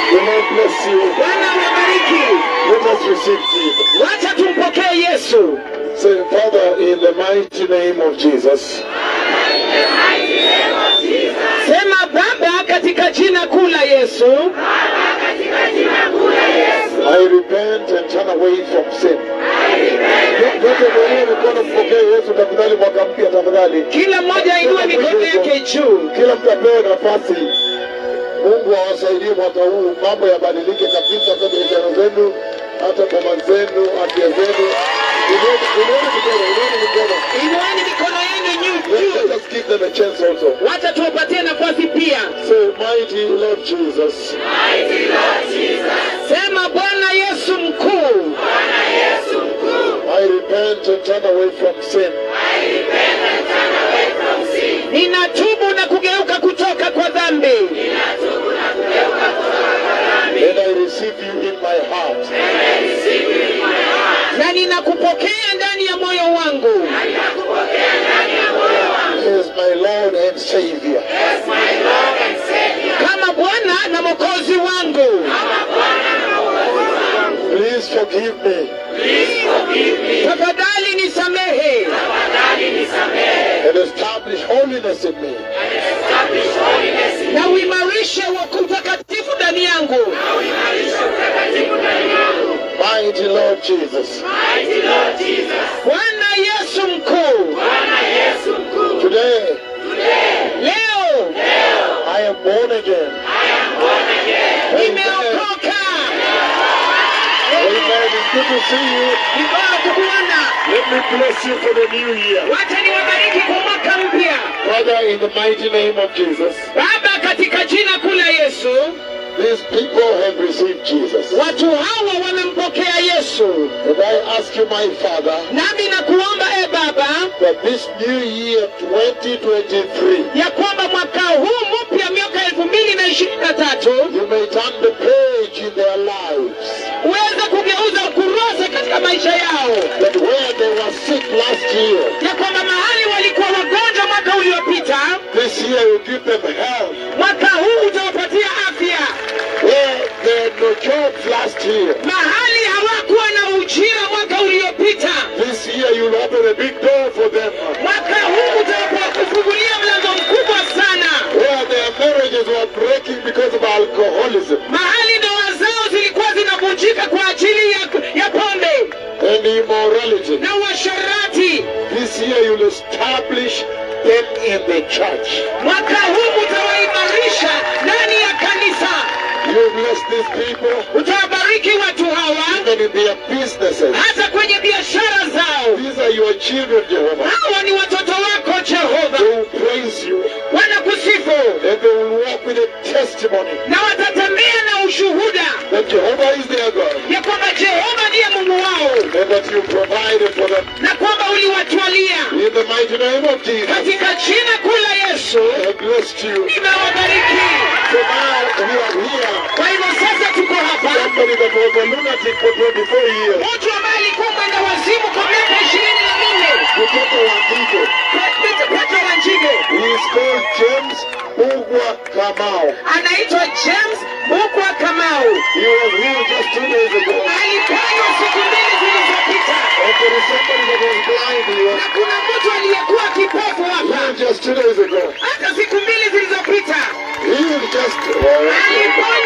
The Lord bless you. Bwana wabariki. Let us receive Jesus. Wacha tumpokee Yesu. Say, Father, in the mighty name of Jesus, Sema Baba, katika jina kuu la Yesu, I repent and turn away from sin. Yote mwenyewe mikono mpokee Yesu tafadhali, mwaka mpya tafadhali. kila mmoja ainue mikono yake juu. Kila mtu apewe nafasi. Mungu awasaidie mwaka huu, mambo yabadilike kabisa kwa biashara zenu, hata boma zenu, afya zenu. Inueni inueni mikono, inueni mikono. Inueni mikono yenu juu Let juu. let us give them a chance also. Wacha tuwapatie nafasi pia. Say, mighty Lord Jesus, Sema Bwana Yesu mkuu, I repent and turn away from sin. ninatubu na kugeuka kutoka kwa dhambi, And I receive you in my heart na ninakupokea ndani ya moyo wangu as my Lord and Savior. kama Bwana na Mwokozi wangu. Please forgive me Tafadhali nisamehe and establish holiness in me. na uimarishe wa utakatifu ndani yangu. Mighty Lord Jesus, Bwana Yesu mkuu, today leo I am born again. nimeokoka. Amen. It's good to see you. Ni bora kukuona. Let me bless you for the new year. Wacha niwabariki kwa mwaka mpya. Father, in the mighty name of Jesus, Baba, katika jina kuu la Yesu, these people have received Jesus. watu hawa wamempokea Yesu, And I ask you, my Father, nami nakuomba e Baba that this new year 2023, ya kwamba mwaka huu mpya miaka elfu mbili na ishirini na tatu you may turn the page in their lives. uweze kugeuza ukurasa katika maisha yao, That where they were sick last year, ya kwamba mahali walikuwa wagonjwa mwaka uliopita, this year you give them health. mwaka huu utawapatia afya. Where they had no jobs last year, Mahali hawakuwa na ujira mwaka uliopita, this year you'll open a big door for them. mwaka huu utakufungulia mlango mkubwa sana. Where their marriages were breaking because of alcoholism Mahali ndoa zao zilikuwa zinavunjika kwa ajili ya, ya pombe and immorality. na uasherati, This year you'll establish them in the church. mwaka huu utawaimarisha ndani ya kanisa, You bless these people utawabariki watu hawa even in their businesses. hata kwenye biashara zao. These are your children, Jehovah. Hawa ni watoto wako Jehova, They will praise you wanakusifu and they will walk with a testimony na watatembea na ushuhuda that Jehovah is their God ya kwamba Jehova ndiye Mungu wao and that you provided for them. na kwamba uliwatwalia. In the mighty name of Jesus, Katika jina kuu la Yesu I have blessed you. nimewabariki. So now we are here. Kwa hivyo sasa tuko hapa, Somebody that was a lunatic for 24 years. mtu ambaye alikuwa mwenda wazimu kwa miaka ishirini na minne Kutoka Wandiko. Petro Wanjige He is called James Ugwa Kamau. anaitwa James Bukwa Kamau, He was healed just two days ago. aliponywa siku mbili zilizopita, And there is somebody that was blind here. na kuna mtu aliyekuwa kipofu hapa Healed just two days ago. hata siku mbili zilizopita, Healed just. aliponywa